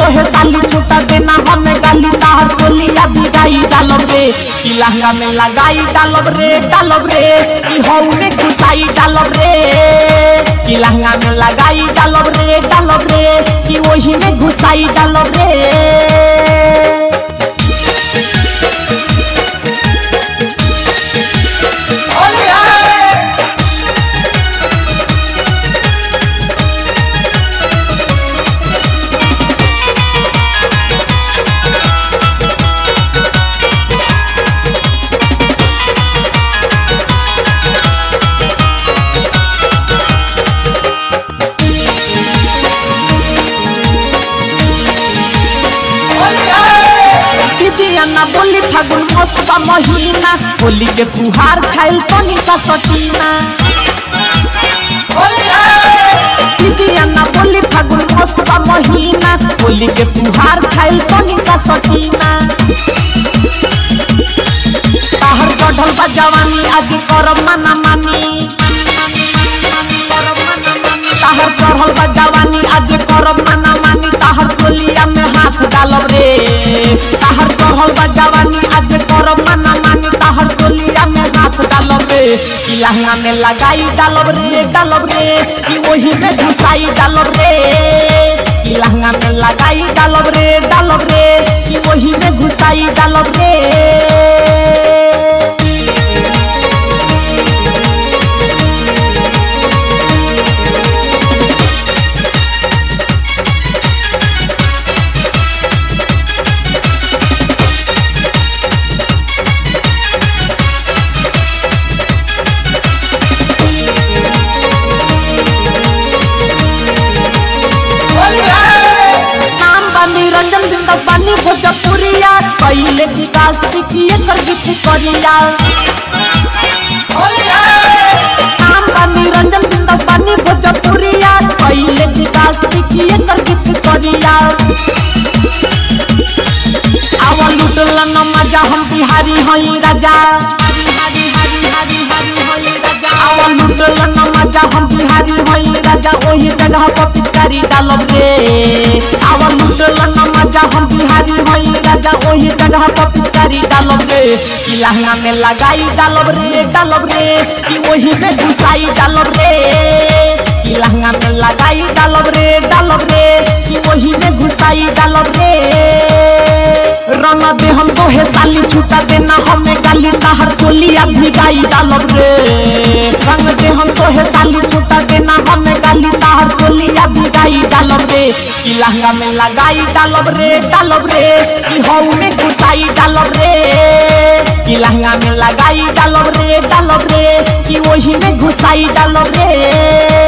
तोहे साली छूटा देना हमें गाली ताहर टोलिया बिगाई डालब रे कि लहंगा में लगाई डालब रे डालब रे कि हऊ में घुसाई डालब रे कि लहंगा में लगाई डालब रे डालब रे कि वही में घुसाई डालब रे दीदी अन्ना बोली फागुन मस्त बा महीना होली के फुहार छाइल तनी सा सटीना दीदी अन्ना बोली फागुन मस्त बा महीना होली के फुहार छाइल तनी सा सटीना ताहर गढ़ल बा जवानी आदि करब मना मानी ताहर चढ़ल बा जवानी आदि करब मना मानी ताहर टोलिया में हाथ डालब रे ताहर चढ़ल बा जवानी आदि करब मना मानी ताहर टोलिया में हाथ डालब रे कि लहंगा में लगाई डालब रे डालब रे कि वही में घुसाई डालब रे कि लहंगा में लगाई डालब रे डालब रे कि वही में घुसाई डालब रे नाम बानी रंजन बिंदास बानी भोजपुरिया पहले विकास दिखिए कर गीत करिया नाम बानी रंजन बिंदास बानी भोजपुरिया पहले विकास दिखिए कर गीत करिया आवा लुटल न मजा हम बिहारी हई राजा हरी हरी हरी हरी हई राजा आवा लुटल न मजा हम बिहारी हई राजा ओही जगह पर पिचकारी डालब रे आवा लुटल न मजा हम बिहारी हई राजा ओही जगह पर पिचकारी डालब रे कि लहंगा में लगाई डालब रे डालब रे कि ओही में घुसाई डालब रे कि लहंगा में लगाई डालब रे डालब रे कि वही में घुसाई डालब रे रंग दे हम तो हे साली छूटा देना हमें गाली ताहर टोलिया भिगाई डालब रे रंग दे हम तो हे साली छूटा देना हमें गाली ताहर टोलिया भिगाई डालब रे कि लहंगा में लगाई डालब रे डालब रे कि हऊ में घुसाई डालब रे कि लहंगा में लगाई डालब रे डालब रे कि वही में घुसाई डालब रे